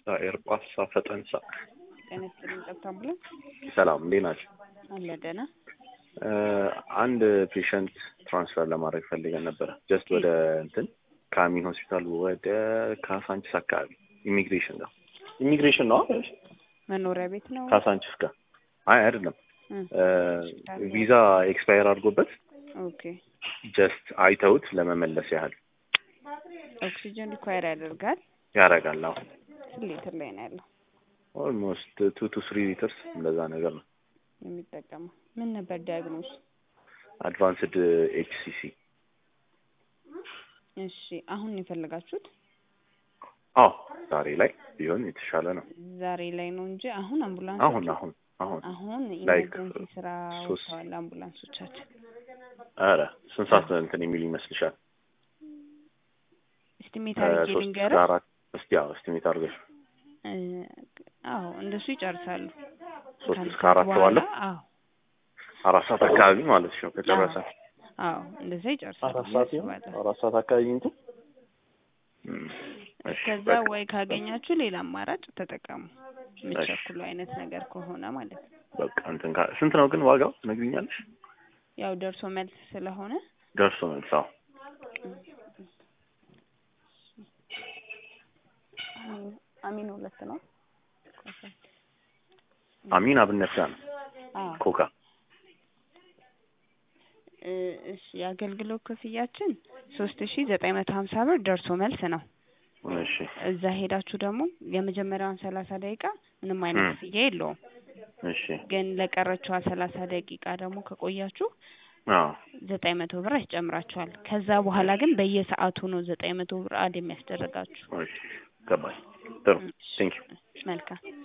ኤርጳሳ ፈጠንሳ ጤና ይስጥልኝ። ጠብታ አምቡላንስ ሰላም እንዴት ናቸው? አለ ደህና። አንድ ፔሸንት ትራንስፈር ለማድረግ ፈልገን ነበረ። ጀስት ወደ እንትን ከአሚን ሆስፒታል ወደ ካሳንችስ አካባቢ ኢሚግሬሽን ጋር ኢሚግሬሽን ነው አይደል? መኖሪያ ቤት ነው። ካሳንችስ ጋር አይ አይደለም። ቪዛ ኤክስፓየር አድርጎበት ኦኬ። ጀስት አይተውት ለመመለስ ያህል ኦክሲጅን ሪኳየር ያደርጋል። ያደርጋል። አሁን ስንት ሊትር ላይ ነው ያለው ኦልሞስት ቱ ቱ ስሪ ሊትርስ እንደዛ ነገር ነው የሚጠቀመው? ምን ነበር ዲያግኖስ? አድቫንስድ ኤችሲሲ እሺ አሁን የፈለጋችሁት አዎ ዛሬ ላይ ቢሆን የተሻለ ነው። ዛሬ ላይ ነው እንጂ አሁን አምቡላንስ አሁን አሁን አሁን አሁን Like, ኢመርጀንሲ ስራ ሶስት- ወጥተዋል አምቡላንሶቻችን። ኧረ ስንት ሰዓት እንትን የሚሉ ይመስልሻል? እስቲሜት አድርጌ ሶስት ልንገርህ። እስከ አራት እስቲ ያው እስቲሜት አድርገሽ እ፣ አዎ እንደሱ ይጨርሳሉ። ሶስት ከአንድ እስከ ሰዓት አራት በኋላ ባለው አዎ አራት ሰዓት አካባቢ ማለት ነው ከጨረሰ አዎ እንደዛ ይጨርሳሉ አራት ብዬ ሰዓት ይሆን አስባለሁ። አራት ሰዓት አካባቢ እንትን እም፣ እሺ፣ እስከዛ በቃ ወይ ካገኛችሁ ሌላ አማራጭ ተጠቀሙ። የምትቸኩሉ አይነት ነገር ከሆነ ማለት ነው። በቃ እንትን ካ- ስንት ነው ግን ዋጋው ትነግሪኛለሽ? ያው ደርሶ መልስ ስለሆነ ደርሶ መልስ አዎ አሚን አሚን ሁለት ነው። አሚን አብነት ጋር ነው አዎ ኮካ እ፣ እሺ የአገልግሎት ክፍያችን ሶስት ሺ ዘጠኝ መቶ ሀምሳ ብር ደርሶ መልስ ነው። እሺ እዛ ሄዳችሁ ደግሞ የመጀመሪያውን ሰላሳ ደቂቃ ምንም አይነት ም። ክፍያ የለውም። እሺ ግን ለቀረችዋ ሰላሳ ደቂቃ ደግሞ ከቆያችሁ አዎ ዘጠኝ መቶ ብር ያስጨምራችኋል። ከዛ በኋላ ግን በየሰዓቱ ነው ዘጠኝ መቶ ብር አድ የሚያስደርጋችሁ። እሺ ገባኝ ጥሩ ቴንክ ዩ መልካም